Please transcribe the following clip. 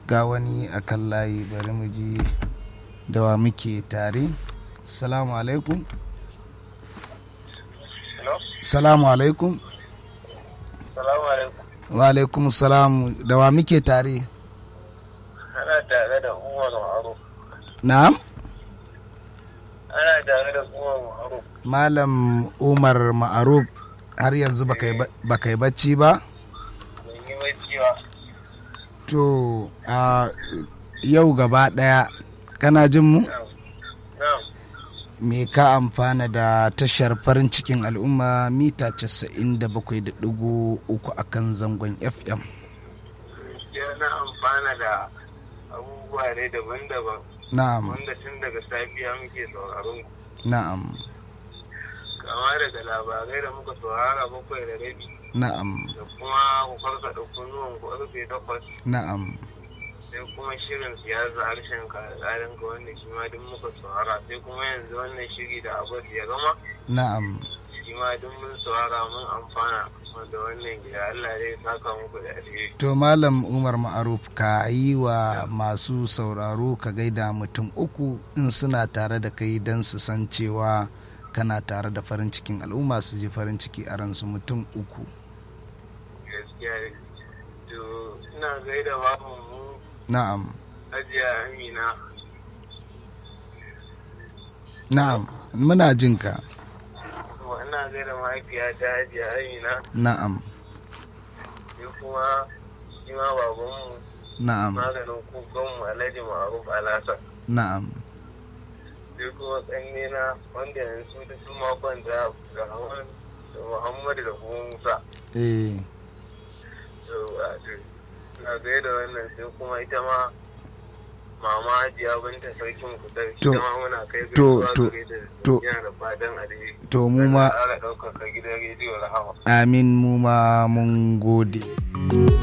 ga wani a kan layi bari mu ji da wa muke tare salamu alaikum salamu alaikum Salamu alaikum. wa alaikum salamu da wa muke tare Ana tare da Umar Ma'aruf. na'am Ana tare da Umar Ma'aruf. malam umar ma'aruf har yanzu baka yi ba- baka yi bacci ba Ban yi bacci ba. to a yau gaba daya kana jin mu Na'am. Na'am. me ka amfana da tashar farin cikin al'umma mita 97.3 a kan zangon fm Gaskiya na amfana da abubuwa ne daban-daban na'am wanda tun daga safiya muke sauraron ku. na'am Kama daga labarai da muka saurara bakwai da rabi na'am da kuma ku farkaɗa kunnuwan ku karfe takwas na'am sai kuma shirin siyasa harshen ka da tsarin ka wanda shi ma duk muka saurara sai kuma yanzu wannan shiri da abu ya gama na'am shi ma duk mun saurara mun amfana wanda wannan gida Allah zai saka muku da alheri. to malam umar ma'aruf ka yi wa masu sauraro ka gaida mutum uku in suna tare da kai don su san cewa kana tare da farin cikin al'umma su ji farin ciki a ransu mutum uku Gaskiya ne. To ina gaida babu mu na'am Hajiya Amina na'am muna jin ka kuma ina gaida mahaifiyata Hajiya Amina na'am sai kuma shi ma babanmu na'am maganin kukanmu Alhaji Ma'aruf Alhassan. na'am sai kuma ƙannena wanda yanzu da su makon da Rahman da Muhammadu da kuma Musa. eh Yawwa, to, Na gaida wannan sai kuma ita ma mama hajiya binta sarkin kutar To, ita ma muna kai to, gaisuwa to, gare ta to. yana da fatan alheri. to mu ma ƙara ɗaukaka gidan rediyo rahama. amin mu ma mun gode